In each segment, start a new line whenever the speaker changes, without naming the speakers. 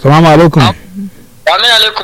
salamu alaikum
amin alaikum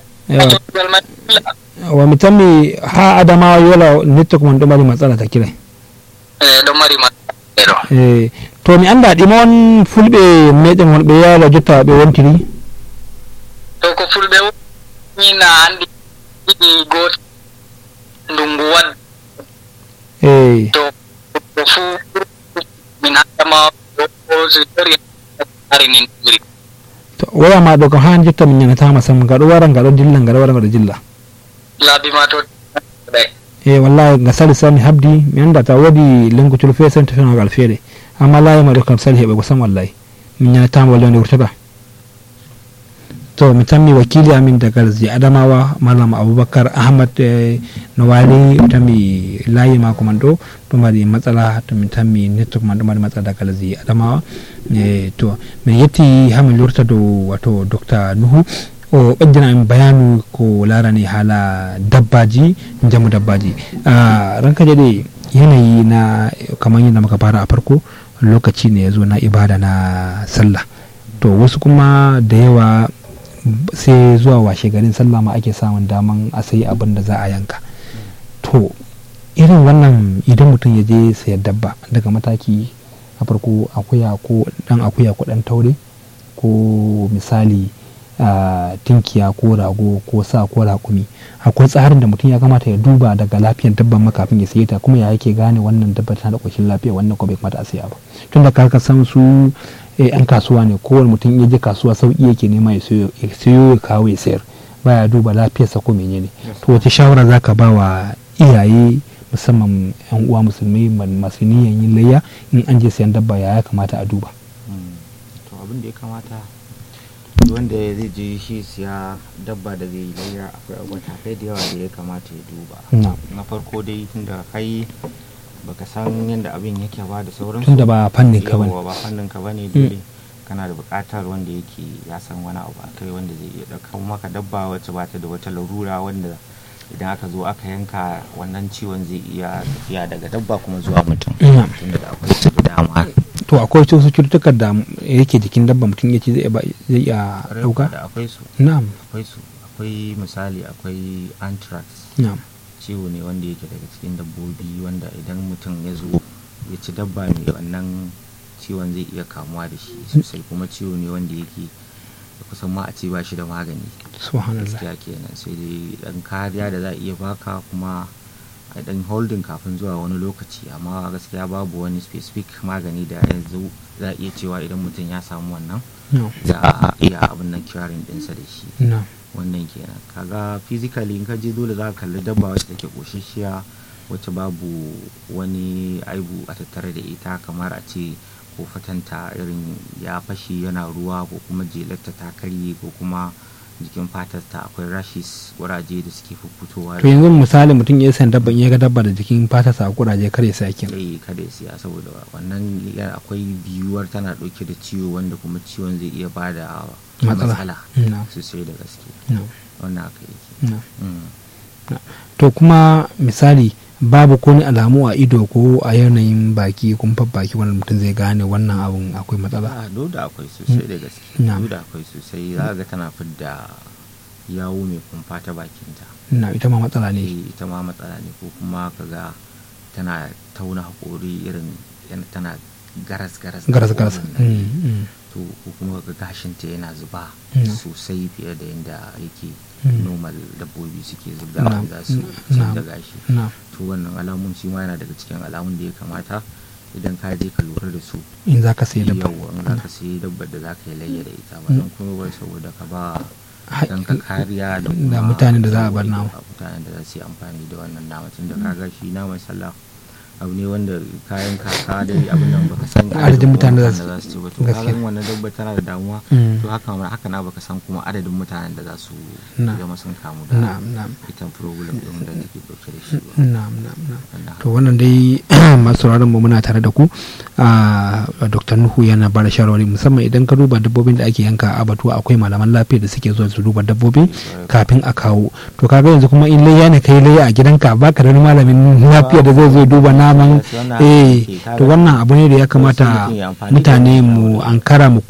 wa mitammi ha adamawa yola network man ɗo mari matsala ta kira
ɗo mari matsala
eh to mi anda ɗima on fulɓe meɗen wonɓe yala jotta ɓe wontiri
to ko fulɓe wonina andi ɗiɗi goto ndungu wad
eh
to ko fu min adama tori ari nin ɗuri
to waya ma ɗo kam han jotta min ñanatama sam nga ɗo wara nga ɗo dilla nga ɗo wara nga ɗo dilla
laabi ma to ɗay
e wallahi nga sali sami habdi mi anda ta woodi lenkocol feere sen tefenogal feere amma layima ɗo kam sali heɓego sam wallahi min ñanatama wallahi nde wurtata to mi tammi wakili amin daga zi adamawa malam aboubacar ahmad eh, no wali mi tammi layi mako man ɗo ɗo mari matsala to min tammi network man ɗo mari matsala daga zi adamawa e to min yetti ha min lurta dow wato docteur nuhu o ɓeddina min bayanu ko larani haala dabbaji jamu dabbaji uh, ranka daɗe yanayi na kamar yadda muka fara a farko lokaci ne ya zo na ibada na sallah to wasu kuma da yawa sai zuwa washe garin sallah ma ake samun daman a sayi abin da za a yanka to irin wannan idan mutum ya je sayar dabba daga mataki a farko akuya ko dan akuya ko dan taure ko misali Uh, tinkiya ko rago ko sa ko raƙumi akwai tsarin da mutum ya kamata ya duba daga lafiyar dabban ma kafin ya saye ta kuma ya yake gane wannan dabba tana da ƙoshin lafiya wannan ko bai kamata a saya ba tun da ka san su yan kasuwa ne kowane mutum ya je kasuwa sauƙi yake nema ya sayo ya kawo ya sayar baya duba lafiyarsa ko menene to wace shawara za ka ba wa iyaye musamman yan uwa musulmai masu niyan yin layya in an je sayan dabba ya kamata a duba
to abin da ya kamata wanda zai je shi siya dabba da zai layya akwai matakai da yawa da ya kamata ya duba na farko dai tunda kai baka san yadda abin yake ba da sauransu
tunda ba fannin ka bane
ba fannin ka bane dole kana da buƙatar wanda yake ya san wani abu a kai wanda zai iya ɗauka maka dabba wacce ba ta da wata larura wanda idan aka zo aka yanka wannan ciwon zai iya tafiya daga dabba kuma zuwa mutum tunda da akwai su da dama
to akwai wasu cututtukan da yake jikin dabba mutum ya ce zai iya dauka
da akwai su
na'am
akwai su akwai misali akwai anthrax
na'am
ciwo ne wanda yake daga cikin dabbobi wanda idan mutum ya zo ya ci dabba mai wannan ciwon zai iya kamuwa da shi sosai kuma ciwo ne wanda yake kusan ma a ce ba shi da magani
subhanallah
gaskiya kenan sai dai dan kariya da za a iya baka kuma a dan holding kafin zuwa wani lokaci amma gaskiya babu wani specific magani da yanzu za a iya cewa idan mutum ya samu wannan za a iya abin nan curing dinsa da shi wannan kenan kaga physically in ka je dole za ka kalli dabba wacce take koshashiya wacce babu wani aibu a tattare da ita kamar a ce ko fatanta irin ya fashe yana ruwa ko kuma jelarta ta karye ko kuma jikin fatarta akwai rashes kuraje da suke fitowa
to yanzu misali mutum ya san dabban ya ga dabba da jikin fatarsa a kuraje kare sa kin
eh kada ya siya saboda wannan akwai biyuwar tana dauke da ciwo wanda kuma ciwon zai iya bada matsala sosai da gaske wannan aka yake
to kuma misali babu ko alamu a ido ko a yanayin baki kumfar baki wanda mutum zai gane wannan abun akwai matsala
a da akwai sosai da gaske da akwai sosai za ga tana fidda yawo mai kumfa ta bakinta
na ita ma matsala ne
ita ma matsala ne ko kuma kaga tana tauna haƙori irin tana garas garas
garas garas
to ko kuma ga gashinta yana zuba sosai fiye da yadda yake normal dabbobi suke zubda za su da gashi to wannan alamun shi ma yana daga cikin alamun da ya kamata idan ka je ka lura da su
in za ka sayi dabba
yawa in za ka sayi dabbar da za ka yi layya da ita ba don kuma wai saboda ka ba dan ka kariya
da mutanen da za a bar nama
mutanen da za su yi amfani da wannan nama tun da kaga shi naman sallah abu ne wanda kayan kaka da abin nan baka san
adadin mutanen da
za su ci ba to kaga wannan dabba tana da damuwa to haka haka na baka san kuma adadin mutanen da za su zama sun kamu da ita problem din da take dauke da shi
na'am na'am to wannan dai masu sauraron mu muna tare da ku a Dr. Nuhu yana bada shawarwari musamman idan ka duba dabbobin da ake yanka a batu akwai malaman lafiya da suke zuwa su duba dabbobi kafin a kawo to kaga yanzu kuma in layya ne kai layya a gidanka baka da malamin lafiya da zai zo duba naman eh to wannan abu ne da ya kamata mutane mu ankara mu